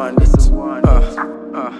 want it. Uh, uh.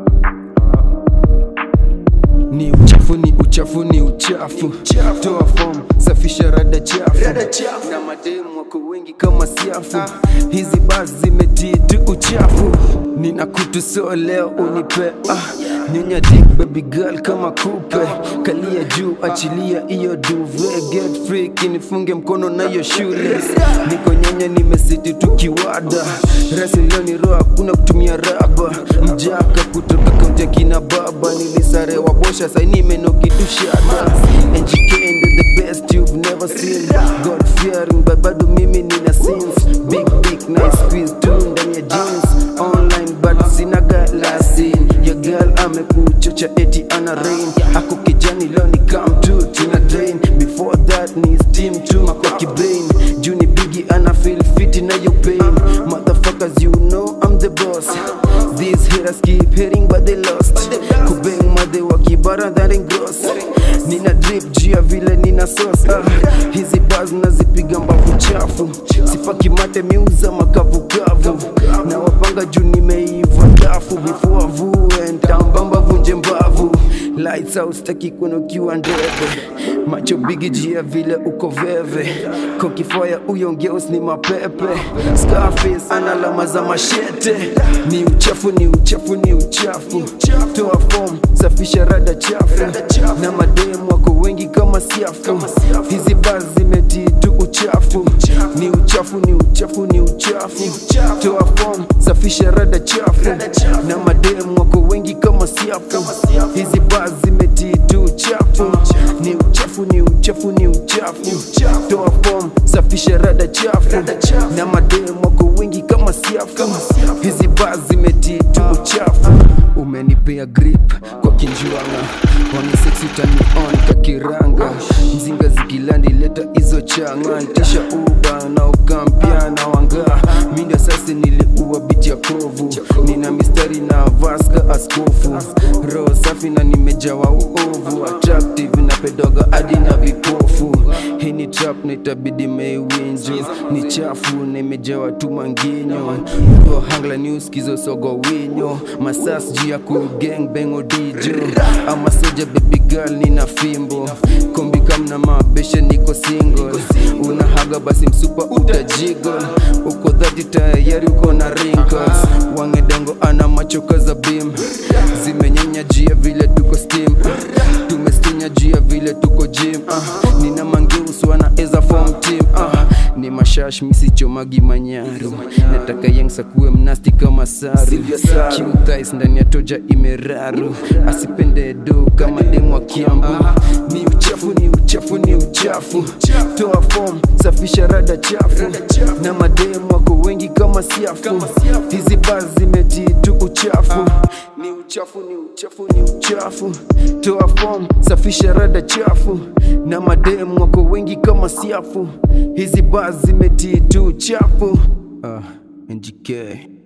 Ni uchafu ni uchafu ni uchafu, toa form, safisha rada chafu, na mademu wako wengi kama siafu, hizi basi zimetii tu uchafu. Nina kutu so leo unipe ah, nyonya dick baby girl kama kupe, kalia juu achilia iyo duve, get free kinifunge mkono na hiyo shoelace, niko nyonya nimesiti tukiwada, rasi leo ni roho hakuna kutumia raba, mjaka kutoka kaunti ya kina baba, nilisarewa bosha sai nimenoki tushada, NGK ndo the best you've never seen, God fearing but bado mimi nina sins, big big nice squeeze tu ndani ya jeans, online but sina galasi, your girl amekuchocha eti ana rain, ako kijani leo ni come to tuna drain, before that ni steam tu kwa kibrain, juu ni bigi ana feel fit na your pain, motherfuckers you know I'm the boss, these haters keep hating but they lost, kubeng madhe wa kibara that ain't gross, nina drip juu ya vile nina sauce, ah, hizi bars nazipiga mbavu chafu, sipaki mate miuza makavukavu, na wapanga juu nimeiva dafu, before avue ntambamba vunje mbavu, lights out staki kuona ukiwa ndebe, macho bigi juu ya vile uko veve, kokifaya uyo ngeus ni mapepe, Scarface ana alama za mashete, ni uchafu ni uchafu ni uchafu, toa form safisha rada chafu, na mademu wako wengi kama siafu, hizi bars zimetii tu uchafu, ni uchafu ni uchafu ni uchafu, toa form safisha rada chafu, na mademu wako wengi kama siafu, hizi bars zimetii tu uchafu, ni uchafu ni uchafu ni uchafu, toa form safisha rada chafu, na mademu wako wengi kama siafu, hizi bars zimetii tu uchafu, umenipea grip kwa kinjuanga wani sexy tani on kakiranga mzinga zikilandi leta hizo changa ntisha uba na ukampia na wanga minda sasa niliua biti ya kovu nina mistari na vaska askofu roho safi na nimejawa uovu attractive na pedoga hadi na vipofu hii ni trap na itabidi meiwinjo ni chafu na imejawa tu manginyo Uko hangla news kizo sogo winyo masas juu ya kugang bengo dijo ama soja baby girl nina fimbo kombi kamna mabeshe niko single unahaga basi msupa utajigol uko dhati tayari uko na wrinkles wangedongo ana machoka za bim zimenyenya jia vile tuko steam tumestinya jia vile tuko gym uh, nina mangeuswa na eza form team uh, ni mashash misichomagi manyaru nataka yangsa kuwe mnasti kama saru kiuthais ndani ya toja imeraru asipende do kama demu wa kiambu ni uchafu ni uchafu ni uchafu toa form safisha rada chafu na mademu wako wengi kama siafu hizi bars zimetii tu uchafu ni uchafu ni uchafu ni uchafu toa form safisha rada chafu na mademu wako wengi kama siafu hizi bars zimetii tu uchafu uh, NGK